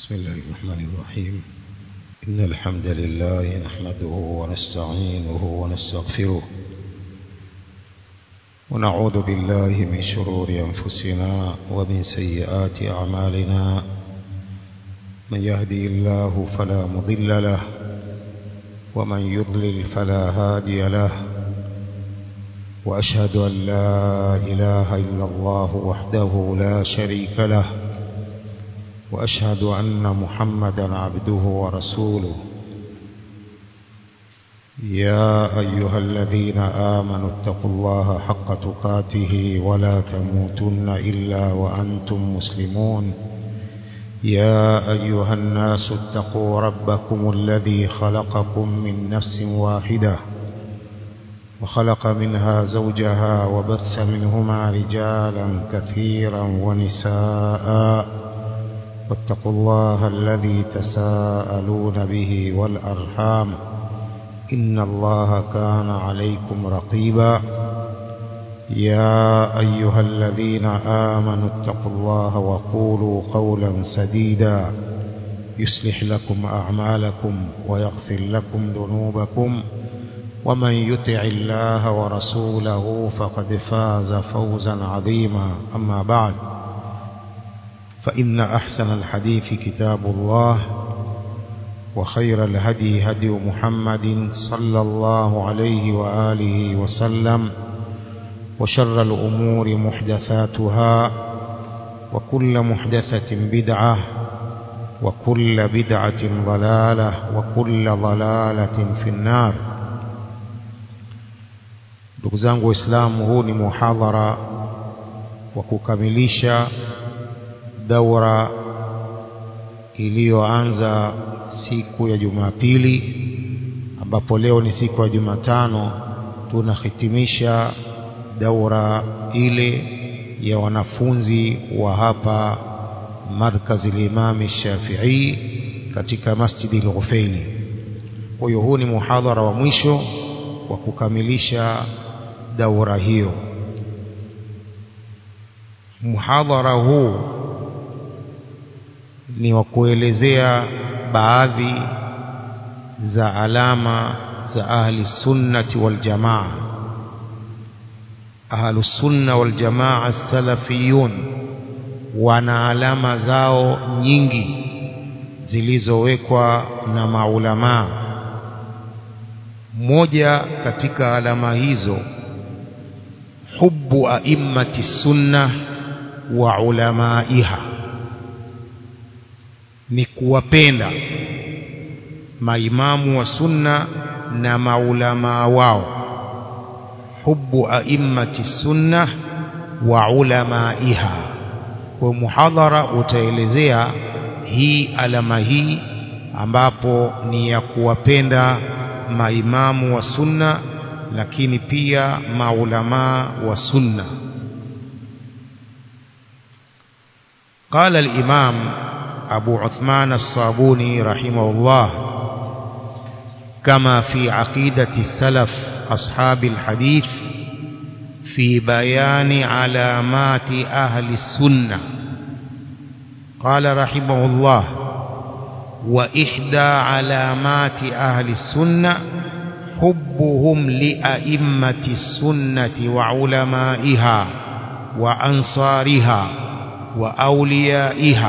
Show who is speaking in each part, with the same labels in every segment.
Speaker 1: بسم الله الرحمن الرحيم إن الحمد لله نحمده ونستعينه ونستغفره ونعوذ بالله من شرور أنفسنا ومن سيئات أعمالنا من يهدي الله فلا مضل له ومن يضلل فلا هادي له وأشهد أن لا إله إلا الله وحده لا شريك له وأشهد أن محمدا عبده ورسوله يا أيها الذين آمنوا اتقوا الله حق تقاته ولا تموتن إلا وأنتم مسلمون يا أيها الناس اتقوا ربكم الذي خلقكم من نفس واحدة وخلق منها زوجها وبث منهما رجالا كثيرا ونساء واتقوا الله الذي تساءلون به والأرحام إن الله كان عليكم رقيبا يا أيها الذين آمنوا اتقوا الله وقولوا قولا سديدا يصلح لكم أعمالكم ويغفر لكم ذنوبكم ومن يطع الله ورسوله فقد فاز فوزا عظيما أما بعد فإن أحسن الحديث كتاب الله وخير الهدي هدي محمد صلى الله عليه وآله وسلم وشر الأمور محدثاتها وكل محدثة بدعة وكل بدعة ضلالة وكل ضلالة في النار ndugu zangu waislamu huu ni muhadhara wa kukamilisha daura iliyoanza siku ya Jumapili ambapo leo ni siku ya Jumatano tunahitimisha daura ile ya wanafunzi wa hapa markazi al-Imam Shafi'i katika Masjidi al-Ghufaili. Kwa hiyo huu ni muhadhara wa mwisho wa kukamilisha daura hiyo. Muhadhara huu ni wa kuelezea baadhi za alama za ahli sunnati wal jamaa ahlu sunna wal jamaa salafiyun wana alama zao nyingi zilizowekwa na maulamaa moja katika alama hizo hubbu a'immati sunna wa ulamaiha ni kuwapenda maimamu wa sunna na maulamaa wao hubbu a'immati sunna wa ulamaiha kwa muhadhara utaelezea hii alama hii ambapo ni ya kuwapenda maimamu wa sunna lakini pia maulamaa wa sunna قال الإمام أبو عثمان الصابوني رحمه الله كما في عقيدة السلف أصحاب الحديث في بيان علامات أهل السنة قال رحمه الله وإحدى علامات أهل السنة حبهم لأئمة السنة وعلمائها وأنصارها وأوليائها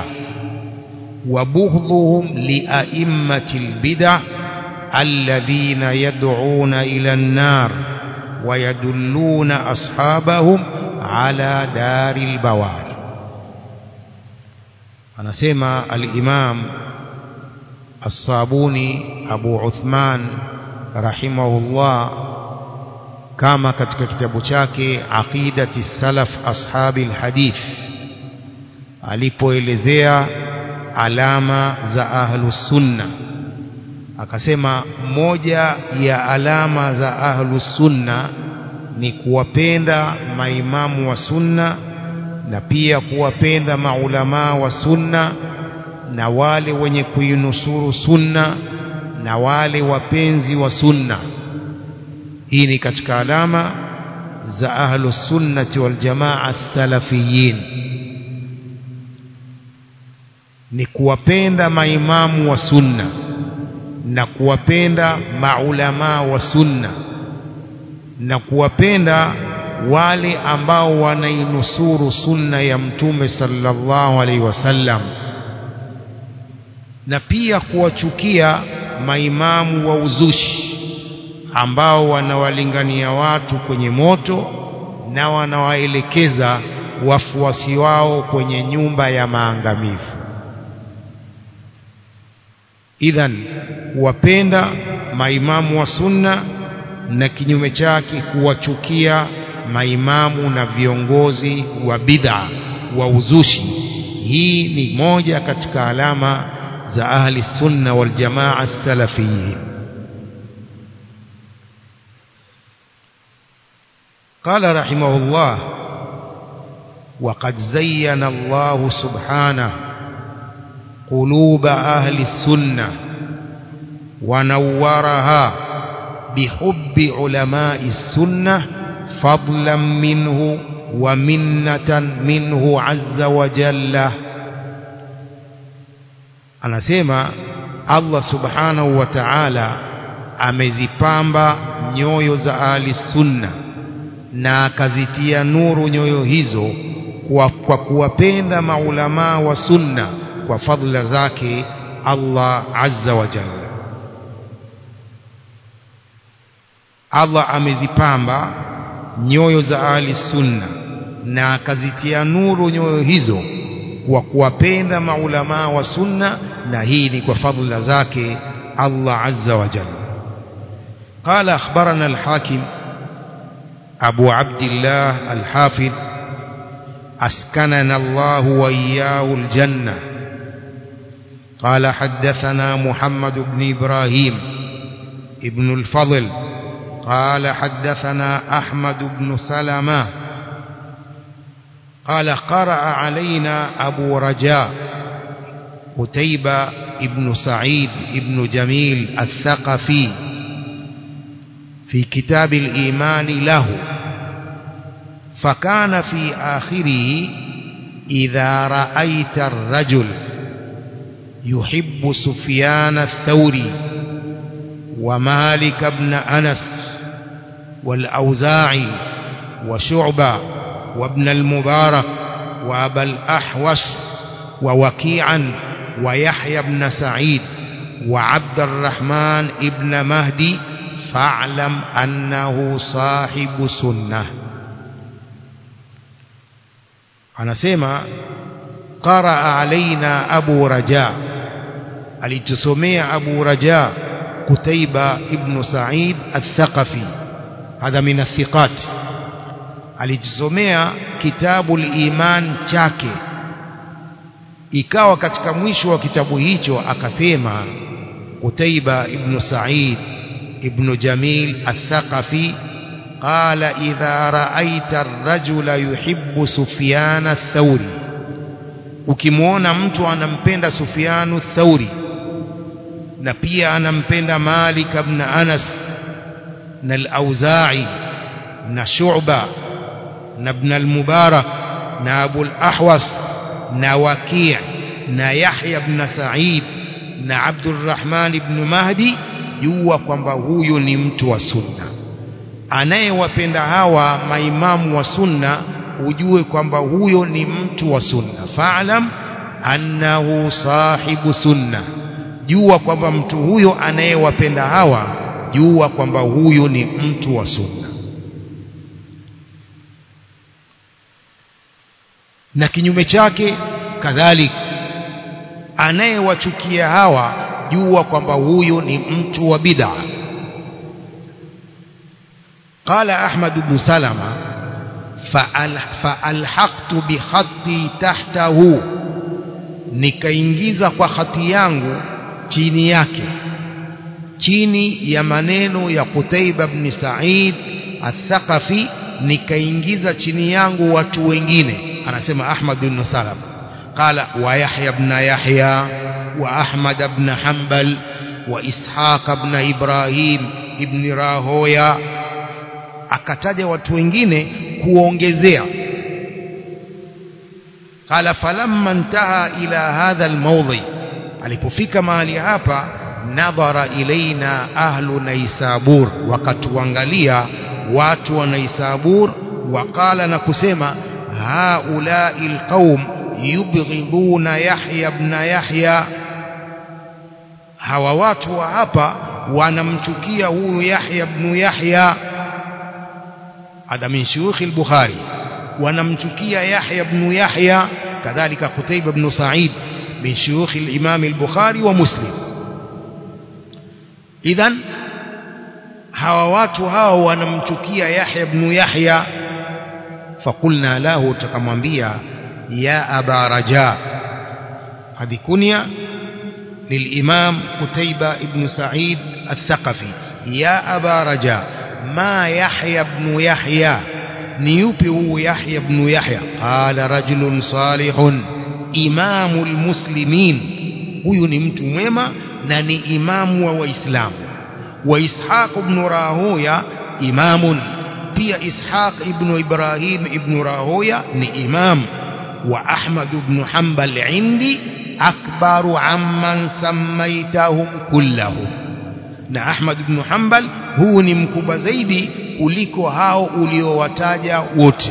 Speaker 1: وبغضهم لأئمة البدع الذين يدعون إلى النار ويدلون أصحابهم على دار البوار anasema al-Imam As-Sabuni Abu Uthman rahimahullah kama katika kitabu chake Aqidati Salaf Ashabi al-Hadith alipoelezea alama za ahlus sunna akasema moja ya alama za ahlus sunna ni kuwapenda maimamu wa sunna na pia kuwapenda maulamaa wa sunna na wale wenye kuinusuru sunna na wale wapenzi wa sunna hii ni katika alama za ahlus sunnati wal jamaa salafiyin ni kuwapenda maimamu wa sunna na kuwapenda maulamaa wa sunna na kuwapenda wale ambao wanainusuru sunna ya mtume sallallahu alaihi wasallam na pia kuwachukia maimamu wa uzushi ambao wanawalingania watu kwenye moto na wanawaelekeza wafuasi wao kwenye nyumba ya maangamivu idhan kuwapenda maimamu wa sunna na kinyume chake kuwachukia maimamu na viongozi wa bid'a wa uzushi hii ni moja katika alama za ahli sunna wal jamaa salafiyin قال رحمه الله وقد زين الله سبحانه قلوب أهل السنة ونورها بحب علماء السنة فضلا منه ومنة منه عز وجل anasema Allah subhanahu wa ta'ala amezipamba nyoyo za ahli sunna na akazitia nuru nyoyo hizo kwa, kwa kuwapenda maulamaa wa sunna kwa fadhila zake Allah azza wa jalla Allah amezipamba nyoyo za ahli sunna na akazitia nuru nyoyo hizo kwa kuwapenda maulamaa wa sunna na hii ni kwa fadhila zake Allah azza wa jalla قال أخبرنا الحاكم أبو عبد الله الحافظ أسكننا الله وإياه الجنة قال حدثنا محمد بن إبراهيم ابن الفضل قال حدثنا أحمد بن سلمة قال قرأ علينا أبو رجاء قتيبة ابن سعيد ابن جميل الثقفي في كتاب الإيمان له فكان في آخره إذا رأيت الرجل يحب سفيان الثوري ومالك بن أنس والأوزاعي وشعبة وابن المبارك وأبا الأحوش ووكيعا ويحيى بن سعيد وعبد الرحمن ابن مهدي فاعلم أنه صاحب سنة anasema qaraa alaina abu raja alitusomea abu raja kutaiba ibnu said athaqafi hadha min athiqat alitusomea kitabu liman chake ikawa katika mwisho wa kitabu hicho akasema kutaiba ibnu said ibnu jamil athaqafi قال إذا رأيت الرجل يحب سفيان الثوري ukimwona mtu anampenda Sufyanu Thauri na pia anampenda Malik ibn Anas na al-Auza'i na Shu'ba na ibn al-Mubarak na Abu al-Ahwas na Waki' na Yahya ibn Sa'id na Abdurrahman ibn Mahdi jua kwamba huyu ni mtu wa sunna anayewapenda hawa maimamu wa sunna ujue kwamba huyo ni mtu wa sunna fa'lam annahu sahibu sunna jua kwamba mtu huyo anayewapenda hawa jua kwamba huyo ni mtu wa sunna na kinyume chake kadhalik anayewachukia hawa jua kwamba huyo ni mtu wa bid'a قال أحمد بن سلمة فألحقت بخطي تحته nikaingiza kwa hati yangu chini yake chini ya maneno ya Qutaiba ibn Sa'id al-Thaqafi nikaingiza chini yangu watu wengine anasema Ahmad ibn Salam qala wa Yahya ibn Yahya wa Ahmad ibn Hanbal wa Ishaq ibn Ibrahim ibn Rahoya akataja watu wengine kuongezea qala falamma intaha ila hadha almawdhi alipofika mahali hapa nadhara ilaina ahlu naisabur wakatuangalia watu wa naisabur waqala na kusema haulai alqaum yubghiduna yahya ibn yahya hawa watu wa hapa wanamchukia huyu yahya ibn yahya hadha min shuyukh al-bukhari wanamchukia yahya ibn yahya kadhalika qutayba ibn sa'id min shuyukh al-imam al-bukhari wa muslim idhan hawa watu hao wanamchukia Yahya ibn Yahya fakulna lahu tukamwambia ya aba raja hadi kunya للإمام قتيبة ابن سعيد الثقفي يا أبا رجاء ما يحيى بن يحيى نيوبي يحيى بن يحيى قال رجل صالح إمام المسلمين huyu ni mtu mwema na ni imamu wa waislamu wa ishaq ibn rahuya imamun pia ishaq ibn ibrahim ibn rahuya ni imam wa ahmad ibn hanbal indi akbaru amman sammaitahum kullahum na ahmad ibn hanbal huu ni mkubwa zaidi kuliko hao uliowataja wote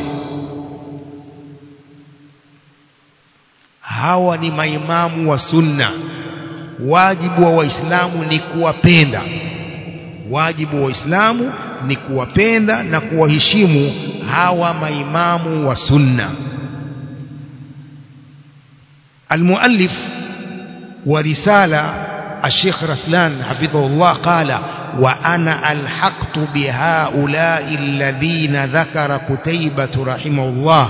Speaker 1: hawa ni maimamu wa sunna wajibu wa waislamu ni kuwapenda wajibu wa waislamu ni kuwapenda na kuwaheshimu hawa maimamu wa sunna المؤلف ورسالة الشيخ رسلان حفظه الله قال وأنا ألحقت بهؤلاء الذين ذكر كتيبة رحمه الله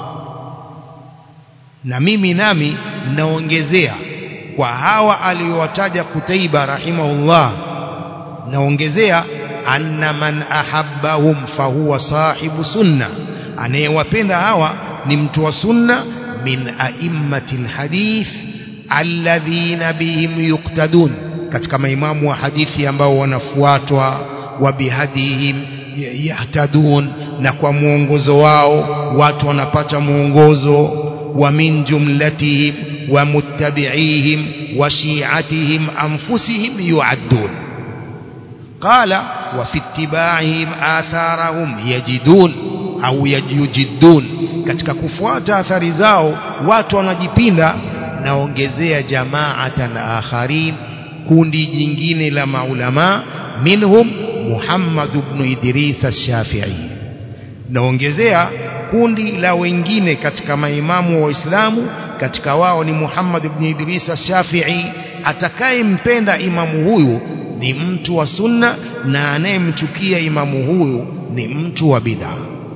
Speaker 1: na mimi nami naongezea kwa hawa aliyowataja Kutaiba rahimahullah naongezea anna man ahabbahum fahuwa sahibu sunna anayewapenda hawa ni mtu wa sunna min a'immati alhadith alladhina bihim yuqtadun katika maimamu wa hadithi ambao wanafuatwa wa bihadihim yahtadun na kwa mwongozo wao watu wanapata mwongozo ومن جملتهم ومتبعيهم وشيعتهم أنفسهم يعدون قال وفي اتباعهم آثارهم يجدون أو يجدون katika kufuata athari zao watu wanajipinda naongezea jamaatan akharin kundi jingine la maulama minhum Muhammad ibn Idris ash-Shafi'i naongezea kundi la wengine katika maimamu wa Waislamu katika wao ni Muhammad ibn Idris ash-Shafi'i atakayempenda imamu huyu ni mtu wa sunna na anayemchukia imamu huyu ni mtu wa bid'a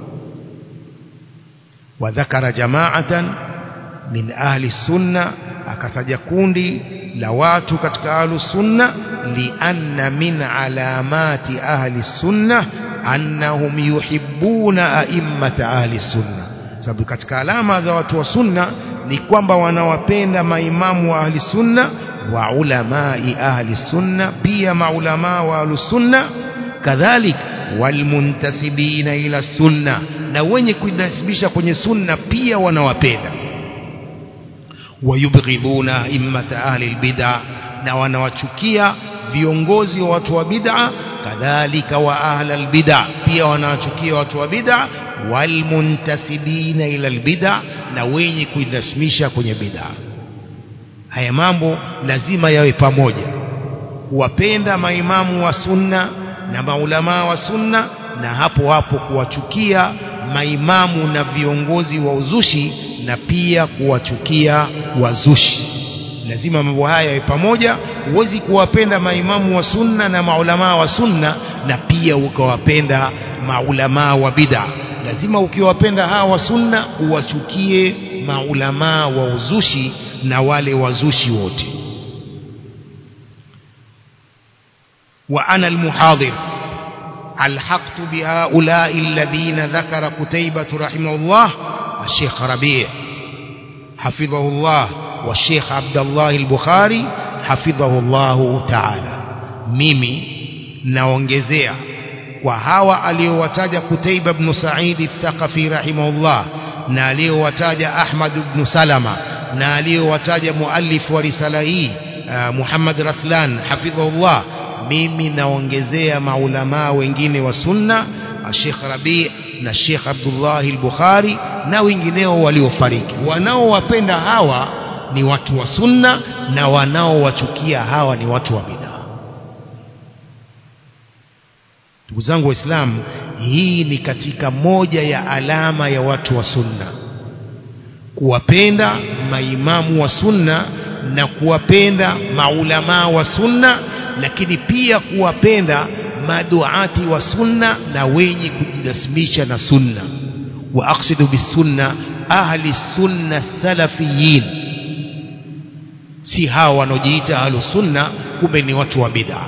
Speaker 1: wadhakara jama'atan min ahli sunna akataja kundi la watu katika ahli sunna lianna min alamati ahli sunna annahum yuhibbuna a'immata ahli sunna sababu katika alama za watu wa sunna ni kwamba wanawapenda maimamu wa ahli sunna wa ulamai ahli sunna pia maulama wa ahli sunna kadhalik walmuntasibina ila sunna na wenye kujinasibisha kwenye sunna pia wanawapenda wayubghiduna immata ahli albid'a na wanawachukia viongozi wa watu wa bid'a kadhalika wa ahla albid'a pia wanawachukia watu wa bid'a walmuntasibina ila albid'a na wenye kujinasibisha kwenye bid'a haya mambo lazima yawe pamoja kuwapenda maimamu wa sunna na maulamaa wa sunna na hapo hapo kuwachukia maimamu na viongozi wa uzushi na pia kuwachukia wazushi lazima mambo haya yawe pamoja huwezi kuwapenda maimamu wa sunna na maulamaa wa sunna na pia ukawapenda maulamaa wa bid'a lazima ukiwapenda hawa wa sunna uwachukie maulamaa wa uzushi na wale wazushi wote wa ana almuhadir alhaqtu bihaulai alladhina dhakara kutaybah rahimahullah الشيخ ربيع حفظه الله والشيخ عبد الله البخاري حفظه الله تعالى mimi naongezea kwa hawa aliowataja Kutaiba ibn Sa'id al-Thaqafi rahimahullah na aliyowataja Ahmad ibn Salama na aliyowataja muallif wa risala hii uh, Muhammad Raslan hafidhahullah mimi naongezea maulamaa wengine wa sunna Sheikh Rabi na Sheikh Abdullah al-Bukhari na wengineo waliofariki wanaowapenda hawa ni watu wa sunna na wanaowachukia hawa ni watu wa bid'a ndugu zangu waislamu hii ni katika moja ya alama ya watu wa sunna kuwapenda maimamu wa sunna na kuwapenda maulamaa wa sunna lakini pia kuwapenda maduati wa sunna na wenye kujinasimisha na sunna wa aqsidu bisunna ahli sunna salafiyin si hawa wanaojiita ahlu sunna kumbe ni watu wa bid'a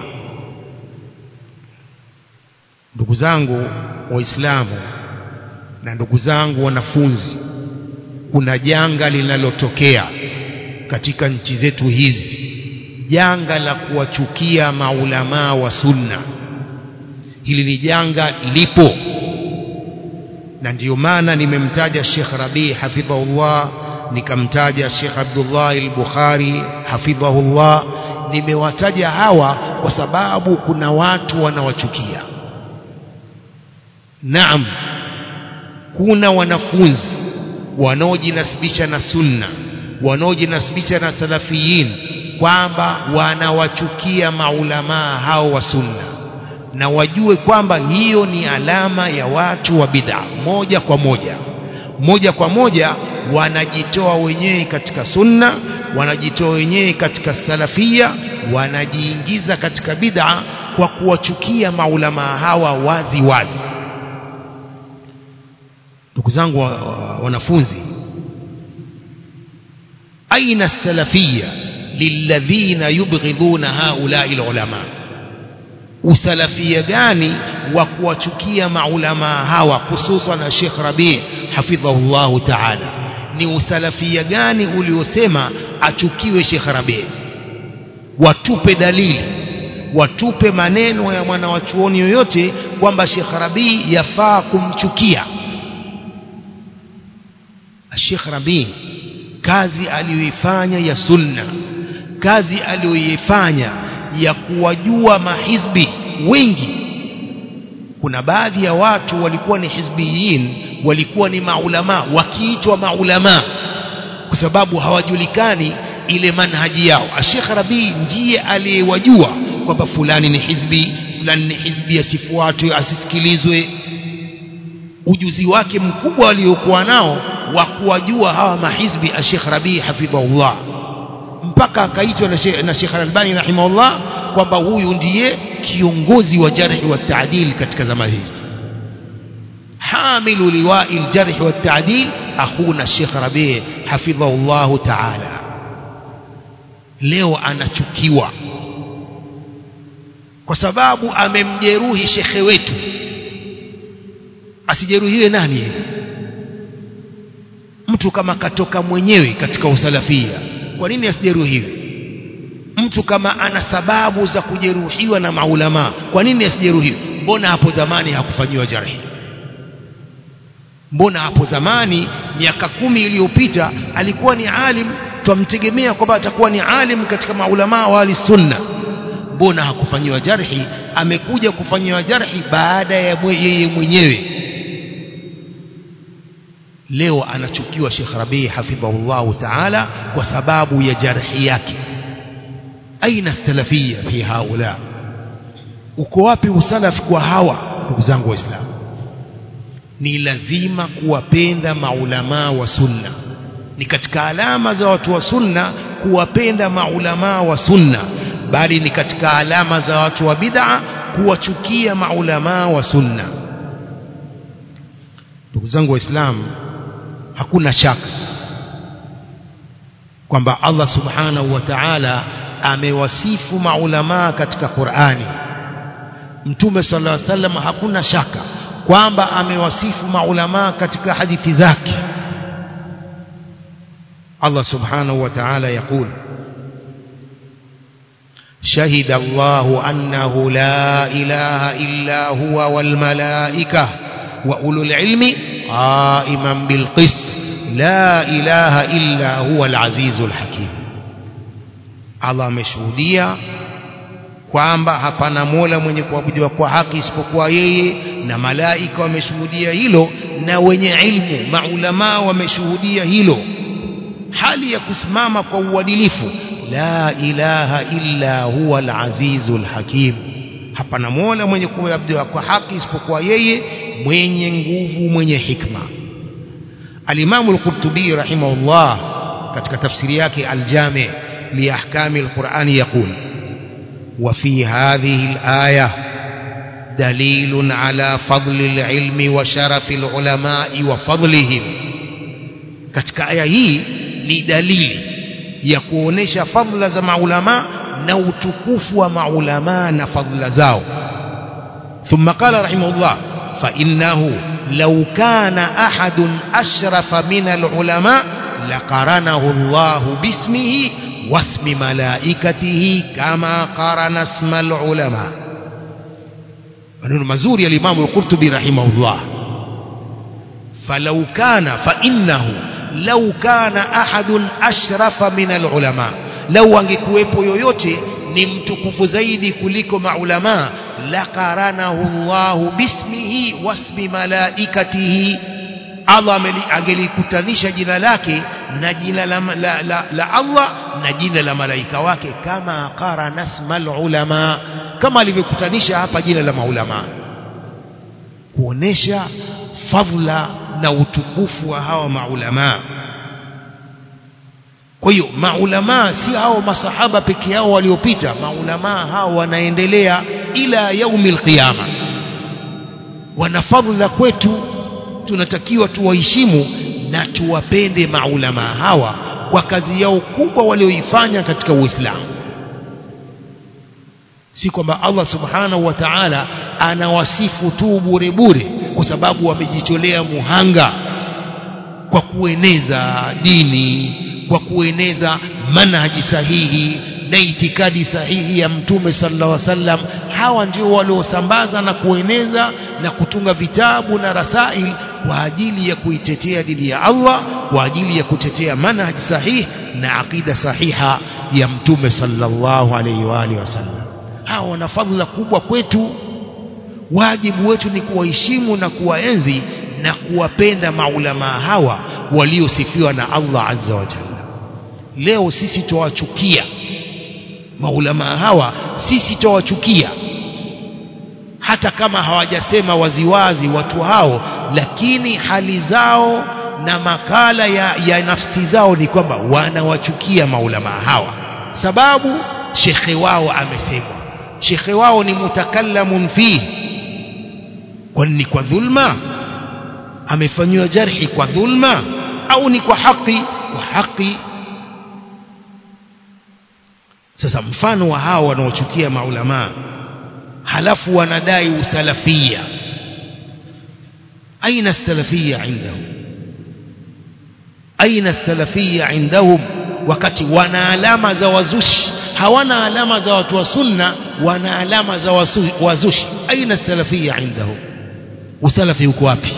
Speaker 1: ndugu zangu waislamu na ndugu zangu wanafunzi kuna janga linalotokea katika nchi zetu hizi janga la kuwachukia maulamaa wa sunna hili ni janga lipo na ndiyo maana nimemtaja Sheikh Rabi hafidhahullah nikamtaja Sheikh Abdullah al-Bukhari hafidhahullah nimewataja hawa kwa sababu kuna watu wanawachukia naam kuna wanafunzi wanaojinasibisha na sunna wanaojinasibisha na salafiyin kwamba wanawachukia maulamaa hao wa sunna na wajue kwamba hiyo ni alama ya watu wa bid'a moja kwa moja moja kwa moja wanajitoa wenyewe katika sunna wanajitoa wenyewe katika salafia wanajiingiza katika bid'a kwa kuwachukia maulamaa hawa wazi wazi ndugu zangu wa, wa, wanafunzi aina salafia lilladhina yubghidhuna haulai ulama usalafia gani wa kuwachukia maulamaa hawa hususan na Sheikh Rabi hafidhahullahu ta'ala ni usalafia gani uliosema achukiwe Sheikh Rabi watupe dalili watupe maneno ya mwanawachuoni yoyote kwamba Sheikh Rabi yafaa kumchukia Sheikh Rabi kazi aliyoifanya ya sunna kazi aliyoifanya ya kuwajua mahizbi wengi kuna baadhi ya watu walikuwa ni hizbiyin walikuwa ni maulama wakiitwa maulama kwa sababu hawajulikani ile manhaji yao Sheikh Rabi ndiye aliyewajua kwamba fulani ni hizbi fulani ni hizbi asifuatwe asisikilizwe ujuzi wake mkubwa aliokuwa nao wa kuwajua hawa mahizbi Sheikh Rabi hafidhahullah mpaka akaitwa na Sheikh Al-Albani rahimahullah kwamba huyu ndiye kiongozi wa jarhi wa taadil katika zama hizi hamilu liwa'i al-jarh wa taadil akhuna Sheikh Rabi hafidhahullah ta'ala leo anachukiwa kwa sababu amemjeruhi shekhe wetu asijeruhiwe nani yeye mtu kama katoka mwenyewe katika usalafia kwa nini asijeruhiwe mtu kama ana sababu za kujeruhiwa na maulama kwa nini asijeruhiwe mbona hapo zamani hakufanyiwa jarhi mbona hapo zamani miaka kumi iliyopita alikuwa ni alim twamtegemea kwamba atakuwa ni alim katika maulama wa ahli sunna mbona hakufanyiwa jarhi amekuja kufanyiwa jarhi baada ya yeye mwenyewe leo anachukiwa Sheikh Rabi hafidhahullah ta'ala kwa sababu ya jarhi yake aina salafia fi haula uko wapi usalafi kwa hawa ndugu zangu waislamu ni lazima kuwapenda maulamaa wa sunna ni katika alama za watu wa sunna kuwapenda maulamaa wa sunna bali ni katika alama za watu wa bid'a kuwachukia maulamaa wa sunna ndugu zangu waislamu hakuna shaka kwamba Allah subhanahu wa ta'ala amewasifu maulamaa katika Qur'ani Mtume sallallahu alaihi wasallam hakuna shaka kwamba amewasifu maulamaa katika hadithi zake Allah subhanahu wa ta'ala يقول شهد الله أنه لا إله إلا هو والملائكة وأولو العلم qaiman bilqist la ilaha illa huwa alazizul hakim Allah ameshuhudia kwamba hapana mola mwenye kuabudiwa kwa haki isipokuwa yeye na malaika wameshuhudia hilo na wenye ilmu maulamaa wameshuhudia hilo hali ya kusimama kwa uadilifu la ilaha illa huwa alazizul hakim hapana mola mwenye kuabudiwa kwa haki isipokuwa yeye mwenye nguvu mwenye hikma alimamu al-Qurtubi rahimahullah katika tafsiri yake al-Jami' li ahkami al-Qur'an yaqul wa fi hadhihi al-aya دليل على فضل العلم وشرف العلماء وفضلهم katika aya hii ni dalili ya kuonesha fadhila za maulama na utukufu wa maulama na fadhila zao thumma qala rahimahullah fa innahu law kana ahadun ashrafa min alulama laqaranahu Allah bismihi wasmi malaikatihi kama qarana isma alulama maneno mazuri ya Imam al-Qurtubi rahimahullah falau kana fa innahu lau kana ahadun ashrafa min alulama lau angekuwepo yoyote ni mtukufu zaidi kuliko maulama laqaranahu Allahu bismihi wasmi malaikatihi Allah angelikutanisha jina lake na jina la, la, la, la Allah na jina la malaika wake kama qarana ismal ulama kama alivyokutanisha hapa jina la maulama kuonesha fadhila na utukufu wa hawa maulama kwa hiyo maulama si hao masahaba peke yao waliopita maulama hao wanaendelea ila yaumil qiyama wana fadhila kwetu tunatakiwa tuwaheshimu na tuwapende maulama hawa kwa kazi yao kubwa walioifanya katika Uislamu si kwamba Allah subhanahu wa ta'ala anawasifu tu bure bure kwa sababu wamejitolea muhanga kwa kueneza dini kwa kueneza manhaji sahihi na itikadi sahihi ya mtume sallallahu alaihi wasallam hawa ndio waliosambaza na kueneza na kutunga vitabu na rasail kwa ajili ya kuitetea dini ya Allah kwa ajili ya kutetea manhaji sahihi na akida sahiha ya mtume sallallahu alaihi wa alihi wasallam hawa wana fadhila kubwa kwetu wajibu wetu ni kuwaheshimu na kuwaenzi na kuwapenda maulama hawa waliosifiwa na Allah azza wa jalla leo sisi tuwachukia maulama hawa sisi tuwachukia hata kama hawajasema waziwazi watu hao lakini hali zao na makala ya, ya nafsi zao ni kwamba wanawachukia maulama hawa sababu shekhe wao amesemwa shekhe wao ni mutakallamun fihi kwani ni kwa dhulma amefanyiwa jarhi kwa dhulma au ni kwa haki kwa haki sasa mfano wa hao wanaochukia maulama halafu wanadai usalafia aina salafia indahum aina salafia indahum wakati wana alama za wazushi hawana alama za watu wa sunna wana alama za wazushi aina salafia indahum usalafi uko wapi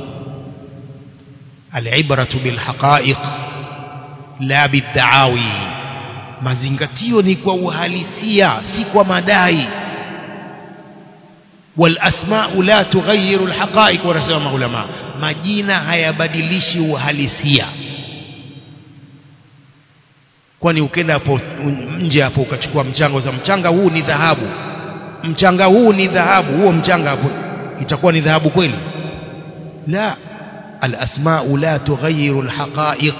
Speaker 1: alibratu bilhaqaiq la bidaawi mazingatio ni kwa uhalisia si kwa madai walasmau la tughayiru alhaqaiq wanasema maulama majina hayabadilishi uhalisia kwani ukenda hapo nje hapo ukachukua mchanga za mchanga huu ni dhahabu mchanga huu ni dhahabu huo mchanga hapo itakuwa ni dhahabu kweli la alasmau la tughayiru alhaqaiq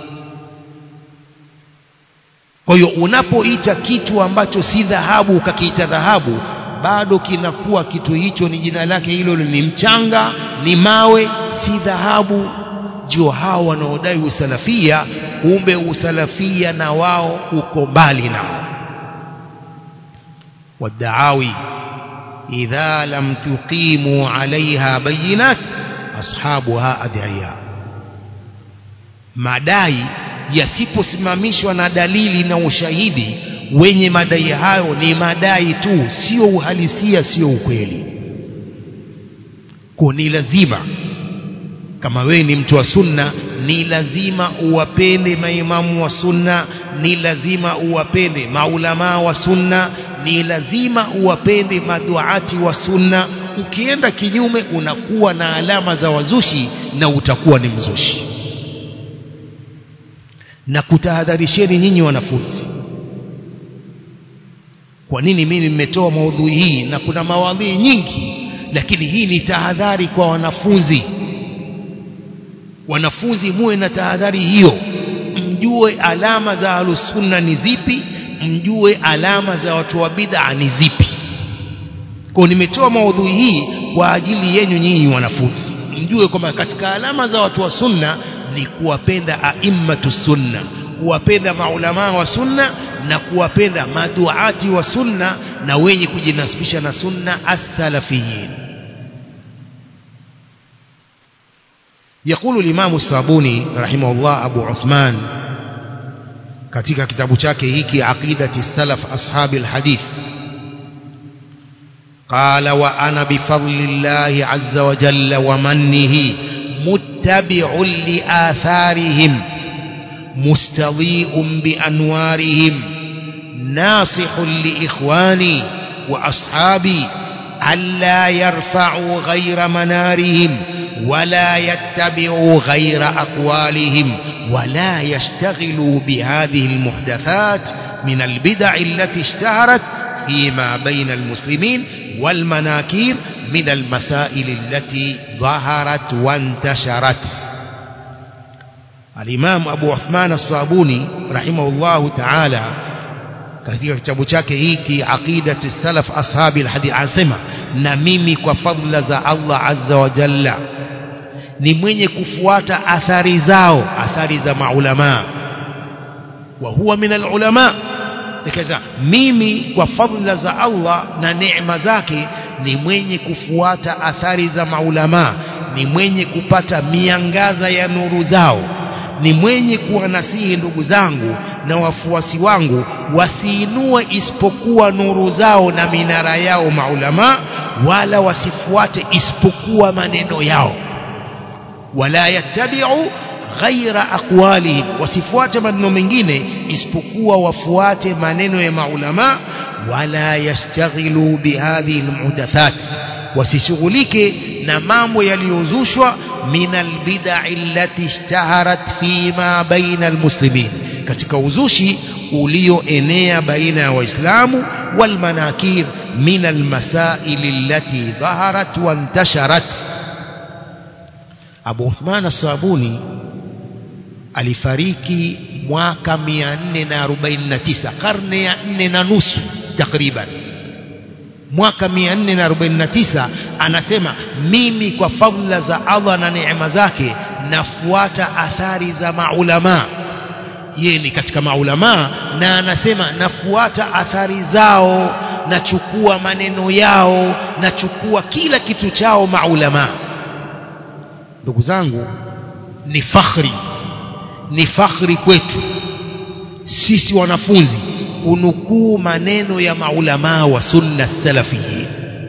Speaker 1: kwa hiyo unapoita kitu ambacho si dhahabu ukakiita dhahabu bado kinakuwa kitu hicho ni jina lake hilo ni mchanga ni mawe si dhahabu ndio hao wanaodai usalafia kumbe usalafia na wao uko mbali nao wadaawi idha lam tuqimu alaiha bayinat ashabuha adiya madai yasiposimamishwa na dalili na ushahidi wenye madai hayo ni madai tu sio uhalisia sio ukweli kwa ni lazima kama wewe ni mtu wa sunna ni lazima uwapende maimamu wa sunna ni lazima uwapende maulamaa wa sunna ni lazima uwapende maduati wa sunna ukienda kinyume unakuwa na alama za wazushi na utakuwa ni mzushi na kutahadharisheni nyinyi wanafunzi kwa nini mimi nimetoa maudhui hii na kuna mawadhui nyingi lakini hii ni tahadhari kwa wanafunzi wanafunzi muwe na tahadhari hiyo mjue alama za ahlusunna ni zipi mjue alama za watu wa bid'a ni zipi kwa nimetoa maudhui hii kwa ajili yenu nyinyi wanafunzi mjue kwamba katika alama za watu wa sunna ni kuwapenda aimmatu sunna kuwapenda maulamaa wa sunna na kuwapenda maduati wa sunna na wenye kujinasibisha na sunna as-salafiyin يقول الإمام الصابوني رحمه الله أبو عثمان katika kitabu chake hiki aqidati salaf ashabi alhadith qala wa ana bifadlillahi azza wa jalla wa mannihi muttabi'un li atharihim mustadhi'un bi anwarihim nasihun li ikhwani wa ashabi alla yarfa'u ghayra manarihim ولا يتبعوا غير أقوالهم ولا يشتغلوا بهذه المحدثات من البدع التي اشتهرت فيما بين المسلمين والمناكير من المسائل التي ظهرت وانتشرت الإمام أبو عثمان الصابوني رحمه الله تعالى katika kitabu chake hiki aqidati salaf ashabi alhadith anasema na mimi kwa fadhila za Allah azza wa jalla ni mwenye kufuata athari zao athari za maulama wa huwa min alulama nikaza mimi kwa fadhila za Allah na neema zake ni mwenye kufuata athari za maulama ni mwenye kupata miangaza ya nuru zao ni mwenye kuwanasihi ndugu zangu na wafuasi wangu wasiinue isipokuwa nuru zao na minara yao maulama wala wasifuate isipokuwa maneno yao wala yattabi'u ghaira aqwalihim wasifuate maneno mengine isipokuwa wafuate maneno ya maulama wala yashtaghilu bihadhihi almuhdathat wasishughulike na mambo yaliyozushwa min albid'i allati ishtaharat fima baina almuslimin katika uzushi ulioenea baina ya waislamu walmanakir min almasail allati dhaharat wa intasharat Abu Uthman as-Sabuni alifariki mwaka 449 karne ya 4 na nusu takriban mwaka 449 anasema mimi kwa fadhila za Allah na neema zake nafuata athari za maulama yeye ni katika maulama na anasema nafuata athari zao nachukua maneno yao nachukua kila kitu chao maulama ndugu zangu ni fakhri ni fakhri kwetu sisi wanafunzi kunukuu maneno ya maulamaa wa sunna salafiyin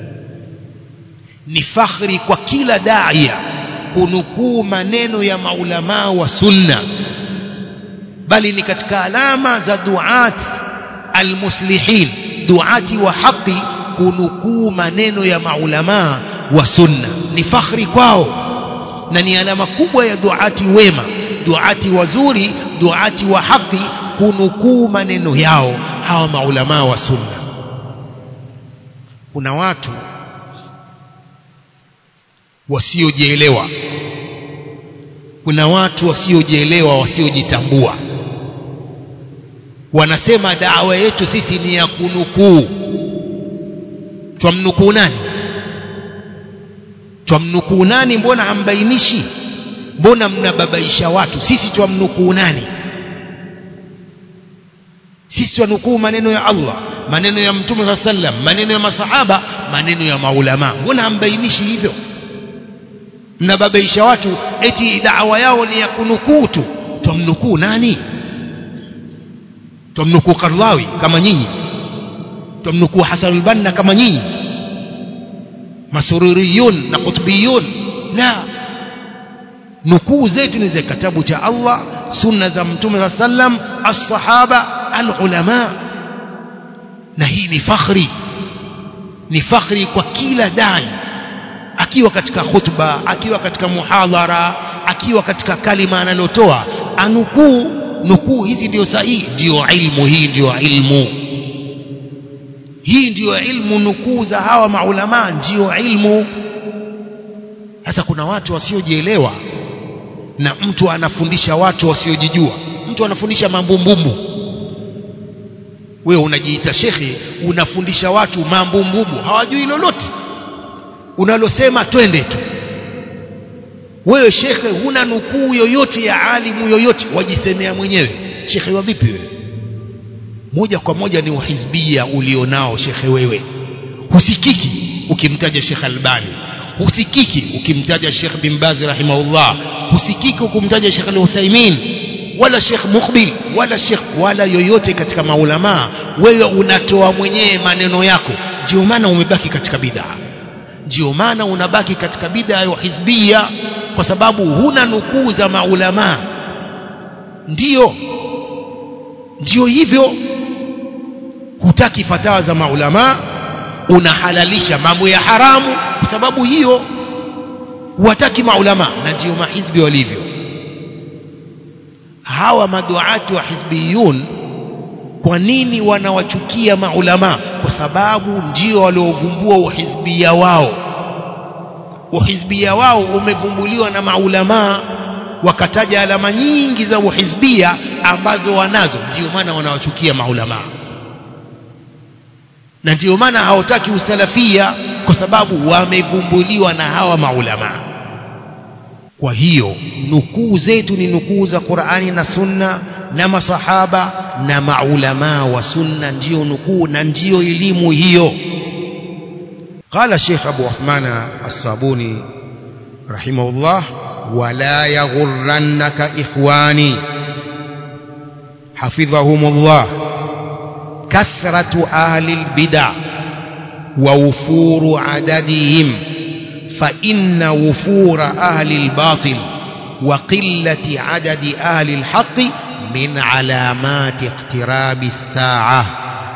Speaker 1: ni fakhri kwa kila daia kunukuu maneno ya maulamaa wa sunna bali ni katika alama za duat almuslihin duati wa haqi kunukuu maneno ya maulamaa wa sunna ni fakhri kwao na ni alama kubwa ya duati wema duati wazuri duati wa haki kunukuu maneno yao hawa maulamaa wa sunna kuna watu wasiojielewa kuna watu wasiojielewa wasiojitambua wanasema dawa yetu sisi ni ya kunukuu twamnukuu nani twamnukuu nani mbona hambainishi mbona mnababaisha watu sisi twamnukuu nani sisi twanukuu maneno ya Allah maneno ya mtume saa sallam maneno ya masahaba maneno ya maulama mbona hambainishi hivyo mnababaisha watu eti dawa yao ni ya kunukuu tu twamnukuu nani twamnukuu Karlawi kama nyinyi twamnukuu Hasan al-Banna kama nyinyi masururiyun na qutbiyun la nukuu zetu ni za kitabu cha Allah sunna za mtume sa sallam as-sahaba al-ulama na hii ni fakhri ni fakhri kwa kila dai akiwa katika khutba akiwa katika muhadhara akiwa katika kalima analotoa anukuu nukuu hizi ndio sahihi ndio ilmu hii ndio ilmu hii ndio ilmu nukuu za hawa maulama ndio ilmu sasa kuna watu wasiojielewa na mtu anafundisha watu wasiojijua mtu anafundisha mambumbumbu wewe unajiita shekhe unafundisha watu mambumbumbu hawajui lolote unalosema twende tu wewe shekhe huna nukuu yoyote ya alimu yoyote wajisemea mwenyewe shekhe wa vipi wewe moja kwa moja ni uhizbia ulionao shekhe wewe husikiki ukimtaja Sheikh Albani husikiki ukimtaja Sheikh bin Baz rahimahullah husikiki ukimtaja Sheikh Al-Uthaymeen wala Sheikh Muqbil wala Sheikh wala yoyote katika maulama wewe unatoa mwenyewe maneno yako ndio maana umebaki katika bid'a ndio maana unabaki katika bid'a ya hizbia kwa sababu huna nukuu za maulama ndio ndio hivyo hutaki fatawa za maulama unahalalisha mambo ya haramu kwa sababu hiyo huwataki maulama na ndio mahizbi walivyo hawa maduatu wa hizbiyun kwa nini wanawachukia maulama kwa sababu ndio waliovumbua uhizbia wao uhizbia wao umevumbuliwa na maulama wakataja alama nyingi za uhizbia ambazo wanazo ndio maana wanawachukia maulama na ndio maana hawataki usalafia kwa sababu wamevumbuliwa na hawa maulama kwa hiyo nukuu zetu ni nukuu za Qur'ani na Sunna na masahaba na maulama wa Sunna ndio nukuu na ndio elimu hiyo قال الشيخ أبو عثمان الصابوني رحمه الله ولا يغرنك إخواني حفظهم الله كثرة أهل البدع ووفور عددهم فإن وفور أهل الباطل وقلة عدد أهل الحق من علامات اقتراب الساعة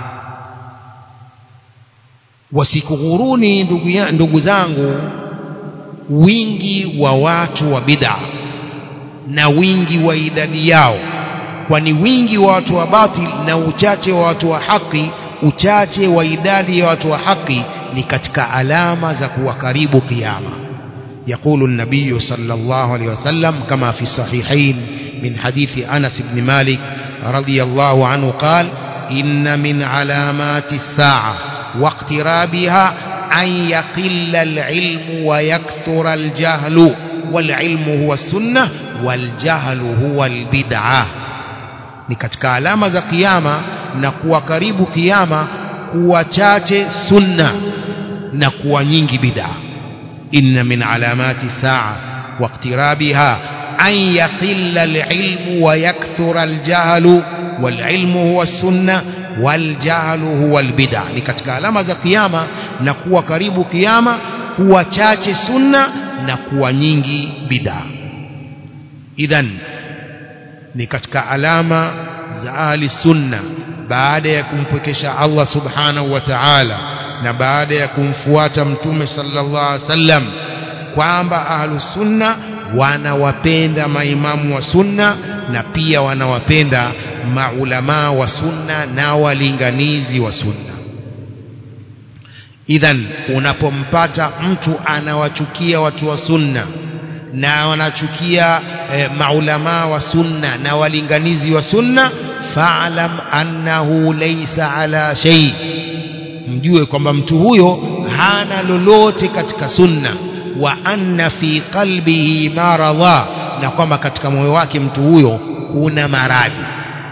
Speaker 1: wasikughuruni ndugu zangu wingi wa watu wa bid'a na wingi wa idadi yao kwani wingi wa watu wa batil na uchache wa watu wa haki uchache wa idadi ya watu wa haki ni katika alama za kuwa karibu kiyama يقول النبي صلى الله عليه وسلم كما في الصحيحين من حديث أنس بن مالك رضي الله عنه قال إن من علامات الساعة واقترابها أن يقل العلم ويكثر الجهل والعلم هو السنة والجهل هو البدعة ni katika alama za kiyama na kuwa karibu kiyama kuwa chache sunna na kuwa nyingi bid'a inna min alamati saa waqtirabiha an yaqilla alilmu wa yakthura aljahlu walilmu huwa sunna waljahlu huwa albid'a ni katika alama za kiyama na kuwa karibu kiyama kuwa chache sunna na kuwa nyingi bid'a idhan ni katika alama za ahli sunna baada ya kumpwekesha Allah subhanahu wa ta'ala na baada ya kumfuata mtume sallallahu alaihi wasallam kwamba ahlu sunna wanawapenda maimamu wa sunna na pia wanawapenda maulama wa sunna na walinganizi wa sunna idhan unapompata mtu anawachukia watu wa sunna na wanachukia eh, maulama wa sunna na walinganizi wa sunna fa'lam annahu laysa ala shay mjue kwamba mtu huyo hana lolote katika sunna wa anna fi qalbihi maradha na kwamba katika moyo wake mtu huyo kuna maradhi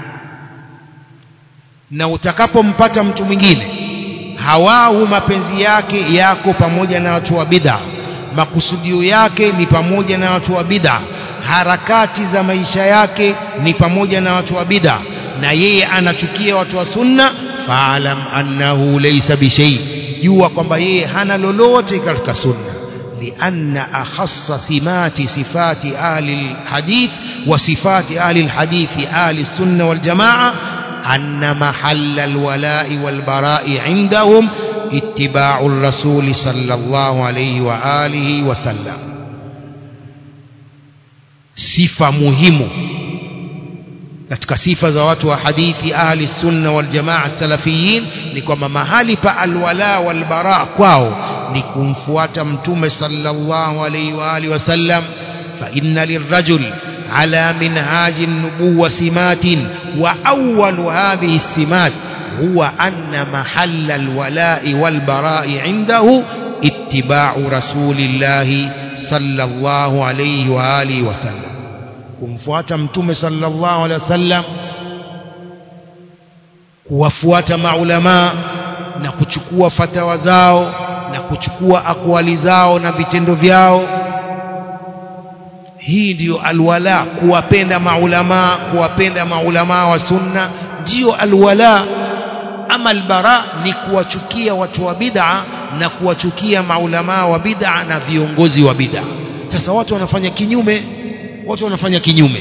Speaker 1: na utakapompata mtu mwingine hawahu mapenzi yake yako pamoja na watu wa bid'a makusudio yake ni pamoja na watu wa bid'a harakati za maisha yake ni pamoja na watu wa bid'a na yeye anachukia watu wa sunna faalam annahu laysa bishay jua kwamba yeye hana lolote katika sunna لأن أخص سمات صفات أهل الحديث وصفات أهل الحديث أهل السنة والجماعة أن محل الولاء والبراء عندهم اتباع الرسول صلى الله عليه وآله وسلم sifa muhimu katika sifa za watu wa hadithi ahli sunna wal jamaa salafiyin ni kwamba mahali pa alwala wal bara kwao ni kumfuata mtume sallallahu alayhi wa alihi wasallam fa inna lirrajul ala minhaji an-nubuwwa simatin wa awwalu hadhihi as-simat huwa anna mahalla al-wala'i wal bara'i 'indahu ittiba'u rasulillahi sallallahu alayhi wa alihi wasallam kumfuata mtume sallallahu alaihi wasallam kuwafuata maulama na kuchukua fatawa zao na kuchukua akwali zao na vitendo vyao hii ndiyo alwala kuwapenda maulama kuwapenda maulama wa sunna ndiyo alwala ama albara ni kuwachukia watu wa bid'a na kuwachukia maulama wa bid'a na viongozi wa bid'a sasa watu wanafanya kinyume watu wanafanya kinyume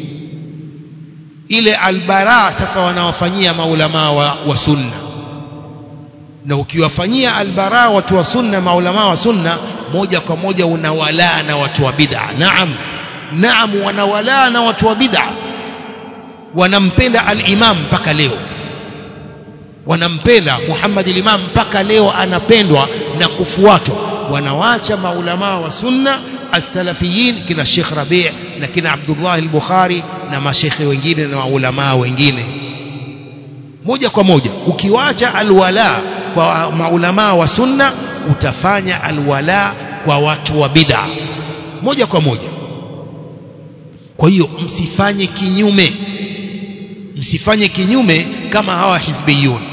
Speaker 1: ile albara sasa wanawafanyia maulama wa, wa sunna na ukiwafanyia albara watu wa sunna maulama wa sunna moja kwa moja unawalaa na watu wa bid'a naam naam wanawalaa na watu wa bid'a wanampenda al-imam mpaka leo wanampenda Muhammad al-Imam mpaka leo anapendwa na kufuatwa wanawacha maulama wa sunna as-salafiyin kina Sheikh Rabi' na kina Abdullah al-Bukhari na mashekhe wengine na maulama wengine moja kwa moja ukiwacha alwala kwa maulama wa sunna utafanya alwala kwa watu wa bid'a moja kwa moja kwa hiyo msifanye kinyume msifanye kinyume kama hawa hizbiyun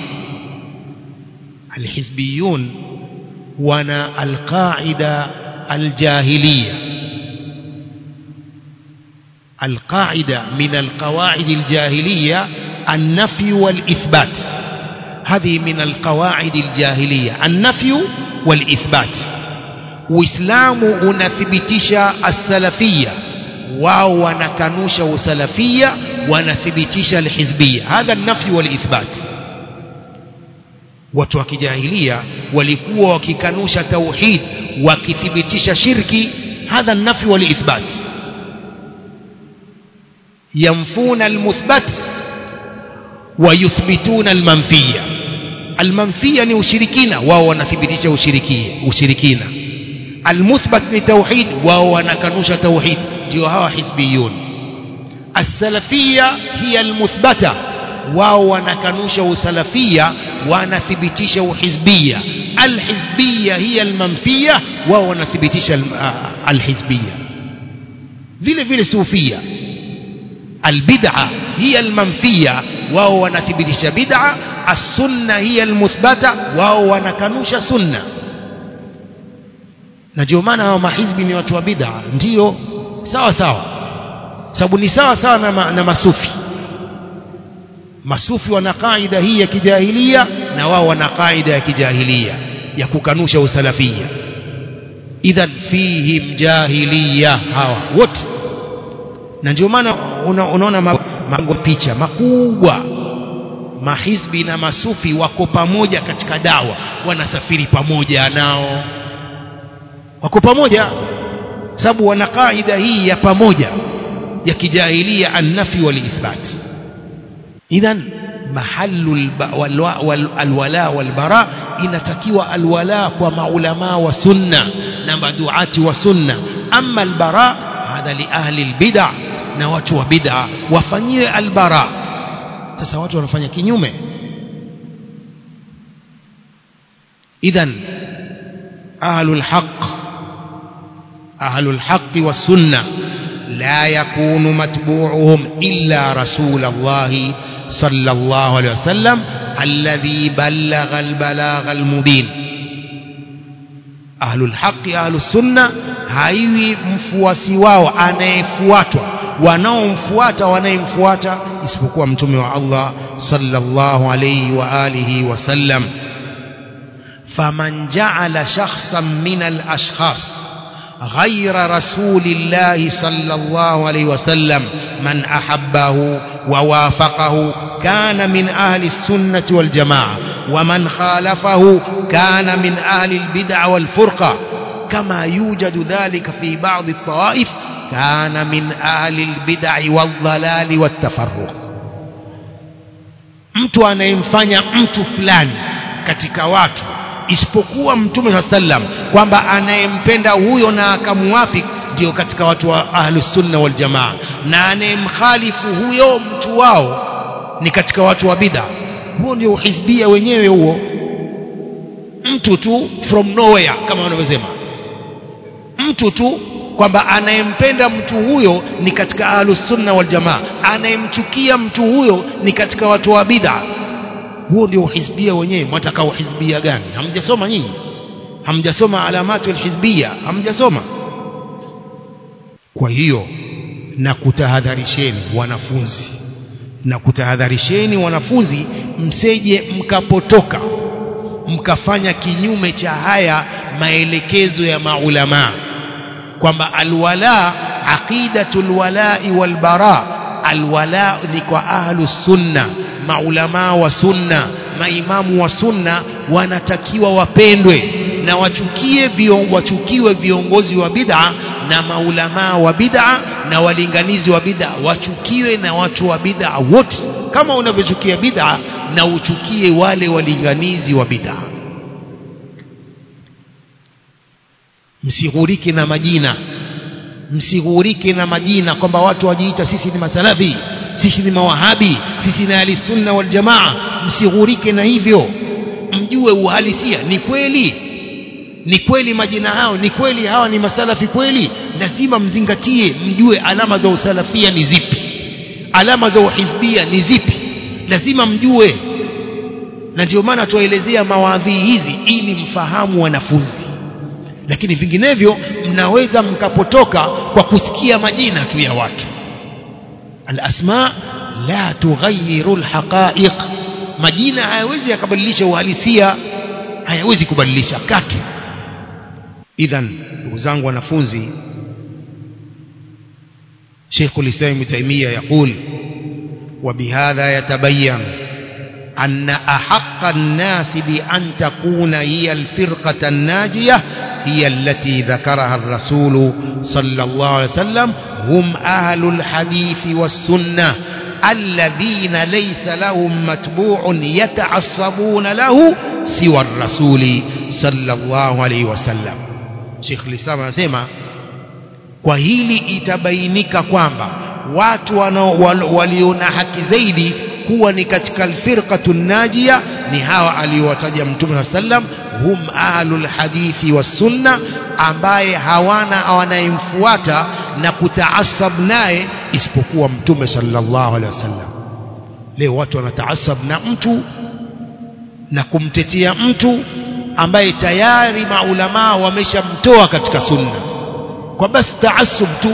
Speaker 1: alhizbiyun wana alqaida aljahiliya القاعدة من القواعد الجاهلية النفي والإثبات هذه من القواعد الجاهلية النفي والإثبات وإسلام unathibitisha السلفية wao wanakanusha usalafia wanathibitisha alhizbia hadha nafi walithbat watu wa kijahilia walikuwa wakikanusha tauhid wakithibitisha shirki hadha nafi walithbat ينفون المثبت ويثبتون المنفية المنفية ni ushirikina wao wanathibitisha ushirikina المثبت ni tauhid wao wanakanusha tauhid ndio hawa hizbiyun as-salafiyya hiya al-muthbata wao wanakanusha usalafia wanathibitisha uhizbia al-hizbiyya hiya al-manfiyya wao wanathibitisha al-hizbiyya vile vile sufia البدعة هي المنفية وهو ونثبتش بدعة السنة هي المثبتة وهو ونكنوش سنة na ndio maana hao mahizbi ni watu wa bid'a ndio sawa sawa sababu ni sawa sawa na, ma, na masufi masufi wana kaida hii ya kijahilia na wao wana kaida ya kijahilia ya kukanusha usalafia idhan fihim jahiliya hawa wote na ndio maana una, unaona mabango picha makubwa mahizbi na masufi wako pamoja katika dawa wanasafiri pamoja nao wako pamoja sababu wana kaida hii ya pamoja ya kijahilia annafi walithbat idhan mahallu alwala walbara inatakiwa alwala kwa maulama wa sunna na maduati wa sunna ama albara hadha li ahli albid'a na watu wa bid'a wafanyiwe albara sasa watu wanafanya kinyume idhan ahlul haqq ahlul haqq was sunnah لا يكون متبوعهم إلا رسول الله صلى الله عليه وسلم الذي بلغ البلاغ المبين أهل الحق أهل السنة haiwi mfuasi wao anayefuatwa wanaomfuata wanayemfuata isipokuwa mtume wa Allah sallallahu alayhi wa alihi wasallam faman ja'ala shakhsan min al-ashkhas غير رسول الله صلى الله عليه وسلم من أحبه ووافقه كان من أهل السنة والجماعة ومن خالفه كان من أهل البدع والفرقة كما يوجد ذلك في بعض الطوائف كان من أهل البدع والضلال والتفرق mtu anayemfanya mtu fulani katika watu isipokuwa mtume saa sallam kwamba anayempenda huyo na akamuwafik ndio katika watu wa ahlusunna waljamaa na anayemkhalifu huyo mtu wao ni katika watu wa bid'a huo ndio uhizbia wenyewe huo mtu tu from nowhere kama wanavyosema mtu tu kwamba anayempenda mtu huyo ni katika ahlusunna waljamaa anayemchukia mtu huyo ni katika watu wa bid'a huo ndio uhizbia wenyewe mwataka uhizbia gani hamjasoma nyinyi hamjasoma alamatu alhizbia hamjasoma kwa hiyo na kutahadharisheni wanafunzi na kutahadharisheni wanafunzi mseje mkapotoka mkafanya kinyume cha haya maelekezo ya maulamaa kwamba alwala aqidatul walai walbara alwala ni kwa ahlu sunna maulamaa wa sunna maimamu wa sunna wanatakiwa wapendwe na wachukie vion, wachukiwe viongozi wa bid'a na maulamaa wa bid'a na walinganizi wa bid'a wachukiwe na watu wa bid'a wote kama unavyochukia bid'a na uchukie wale walinganizi wa bid'a msighurike na majina msighurike na majina kwamba watu wajiita sisi ni masalafi sisi ni mawahabi sisi ni ahlisunna waljamaa msighurike na hivyo mjue uhalisia ni kweli ni kweli majina hao ni kweli hawa ni masalafi kweli lazima mzingatie mjue alama za usalafia ni zipi alama za uhizbia ni zipi lazima mjue na ndio maana tuwaelezea mawadhii hizi ili mfahamu wanafunzi lakini vinginevyo mnaweza mkapotoka kwa kusikia majina tu ya watu alasma la tughayyiru alhaqa'iq majina hayawezi yakabadilisha uhalisia hayawezi kubadilisha katu idhan ndugu zangu wanafunzi Sheikh al-Islam Ibn Taymiyyah يقول وبهذا يتبين أن أحق الناس بأن تكون هي الفرقة الناجية هي التي ذكرها الرسول صلى الله عليه وسلم هم أهل الحديث والسنة الذين ليس لهم متبوع يتعصبون له سوى الرسول صلى الله عليه وسلم شيخ الإسلام anasema kwa hili itabainika kwamba watu waliona haki zaidi kuwa ni katika alfirqatu najia ni hawa aliowataja mtume sallam hum ahlul hadithi was-sunna ambaye hawana wanayemfuata na kutaasab naye isipokuwa mtume sallallahu alaihi wasallam leo watu wanataasab na mtu na kumtetea mtu ambaye tayari maulamaa wameshamtoa katika sunna kwa basi taasub tu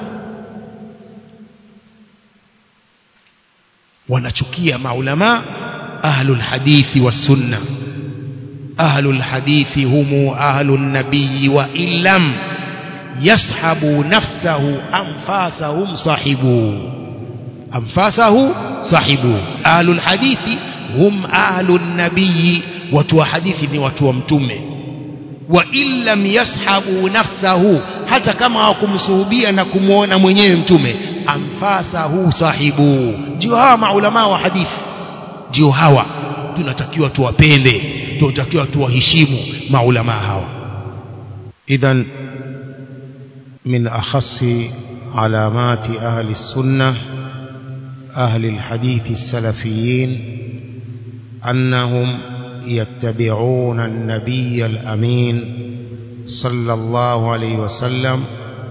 Speaker 1: wanachukia maulama ahlul hadithi was-sunna ahlul hadithi humu ahlun nabiyyi wa illam yashabu nafsahu anfasahum sahibu anfasahu sahibu ahlul hadithi hum ahlun nabiyyi watu wa hadithi ni watu wa mtume wa illam yashabu nafsahu hata kama hawakumsuhubia na kumwona mwenyewe mtume anfasahu sahibu ndio hawa maulama wa hadithi ndio hawa tunatakiwa tuwapende tunatakiwa tuwaheshimu maulama hawa idhan min akhassi alamati ahli السنه أهل الحديث السلفيين أنهم يتبعون النبي الأمين صلى الله عليه وسلم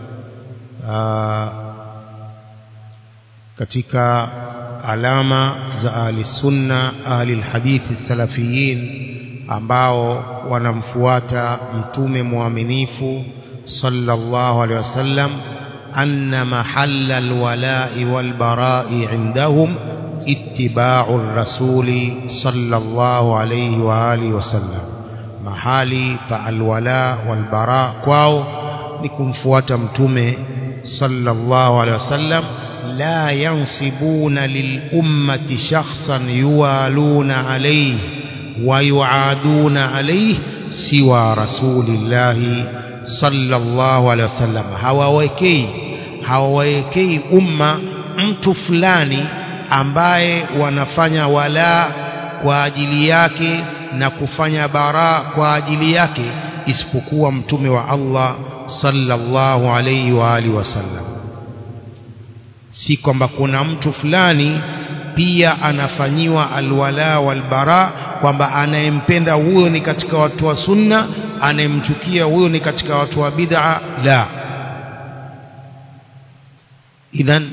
Speaker 1: katika alama za ahli sunna ahli alhadithi salafiyin ambao wanamfuata mtume mwaminifu sallallahu alaihi wasallam anna mahalla alwala'i walbara'i indahum ittiba'u ar-rasuli sallallahu alaihi wa alihi wasallam mahali pa alwala walbara kwao ni kumfuata mtume sallallahu alaihi wasallam la yansibuna lilummati shakhsan yuwaluna alayhi wa yuaduna alayhi siwa rasulillahi sallallahu alaihi wasallam hawawekei hawawekei umma mtu fulani ambaye wanafanya wala kwa ajili yake na kufanya bara kwa ajili yake isipokuwa mtume wa Allah sallallahu alayhi wa alihi wasallam si kwamba kuna mtu fulani pia anafanyiwa alwala walbara kwamba anayempenda huyo ni katika watu wa sunna anayemchukia huyo ni katika watu wa bid'a la idhan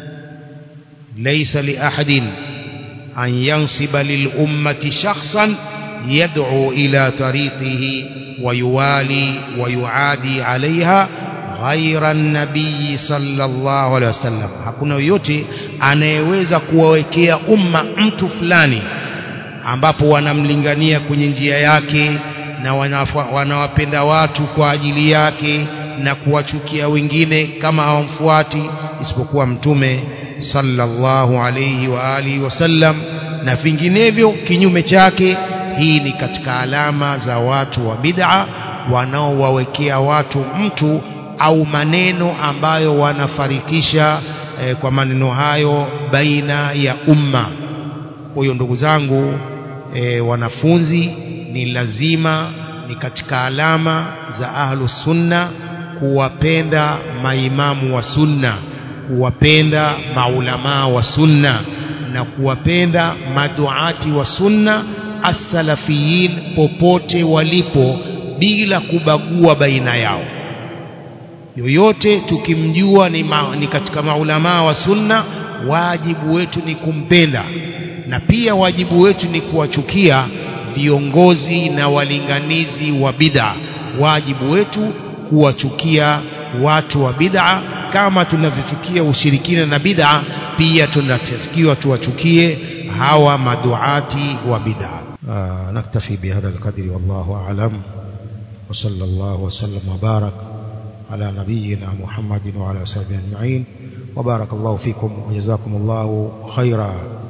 Speaker 1: laysa li ahadin an yansiba lil ummati shakhsan yad'u ila tariqihi wa yuwali wa yuadi alaiha ghaira nabii sallallahu alaihi wasallam hakuna yoyote anayeweza kuwawekea umma mtu fulani ambapo wanamlingania kwenye njia yake na wanawapenda watu kwa ajili yake na kuwachukia wengine kama hawamfuati isipokuwa mtume sallallahu alayhi wa alihi wasallam na vinginevyo kinyume chake hii ni katika alama za watu wa bid'a wanaowawekea watu mtu au maneno ambayo wanafarikisha eh, kwa maneno hayo baina ya umma kwa hiyo ndugu zangu eh, wanafunzi ni lazima ni katika alama za ahlus sunna kuwapenda maimamu wa sunna kuwapenda maulamaa wa sunna na kuwapenda maduati wa sunna as-salafiyin popote walipo bila kubagua baina yao yoyote tukimjua ni, ma, ni katika maulamaa wa sunna wajibu wetu ni kumpenda na pia wajibu wetu ni kuwachukia viongozi na walinganizi wa bid'a wajibu wetu kuwachukia watu wa bid'a kama tunavyochukia ushirikina na bid'a pia tunatakiwa tuwachukie hawa maduati wa bid'a
Speaker 2: آه نكتفي بهذا القدر والله أعلم وصلى الله وسلم وبارك على نبينا محمد وعلى وصحبه أجمعين وبارك الله فيكم وجزاكم الله خيرا